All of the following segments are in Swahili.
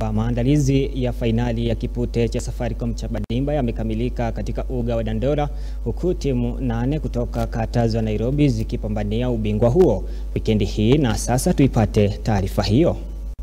Maandalizi ya fainali ya kipute cha Safaricom cha Badimba yamekamilika katika uga wa Dandora huku timu nane kutoka kata za Nairobi zikipambania ubingwa huo wikendi hii, na sasa tuipate taarifa hiyo.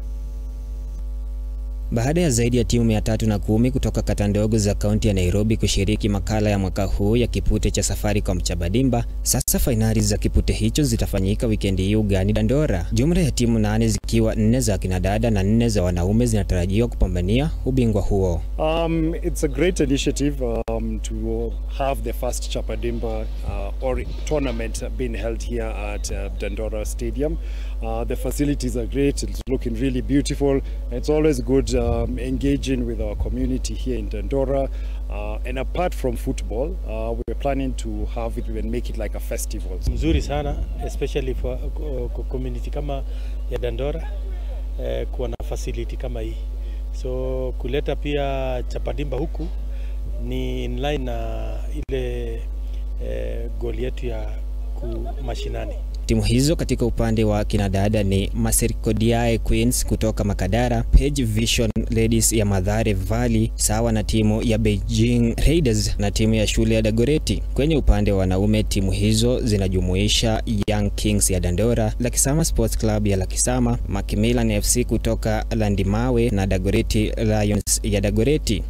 Baada ya zaidi ya timu mia tatu na kumi kutoka kata ndogo za kaunti ya Nairobi kushiriki makala ya mwaka huu ya kipute cha Safaricom cha Badimba, sasa fainali za kipute hicho zitafanyika wikendi hii ugani Dandora. Jumla ya timu nane zikiwa nne za kinadada na nne za wanaume zinatarajiwa kupambania ubingwa huo. Um, it's a great initiative um, to have the first Chapadimba uh, or tournament being held here at uh, Dandora Stadium. Uh, the facilities are great, it's looking really beautiful. It's always good um, engaging with our community here in Dandora. Uh, and apart from football, uh, we're planning to have it and make it like a festival. Mzuri sana especially for uh, community kama ya Dandora eh, kuwa na facility kama hii, so kuleta pia Chapadimba huku ni in line na ile eh, goal yetu ya kumashinani. Timu hizo katika upande wa kinadada ni Maserikodiae Queens kutoka Makadara, Page Vision Ladies ya Mathare Valley sawa na timu ya Beijing Raiders na timu ya shule ya Dagoreti. Kwenye upande wa wanaume timu hizo zinajumuisha Young Kings ya Dandora, Lakisama Sports Club ya Lakisama, Macmillan FC kutoka Landimawe na Dagoreti Lions ya Dagoreti.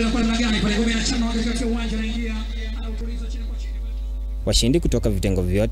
Washindi kutoka vitengo vyote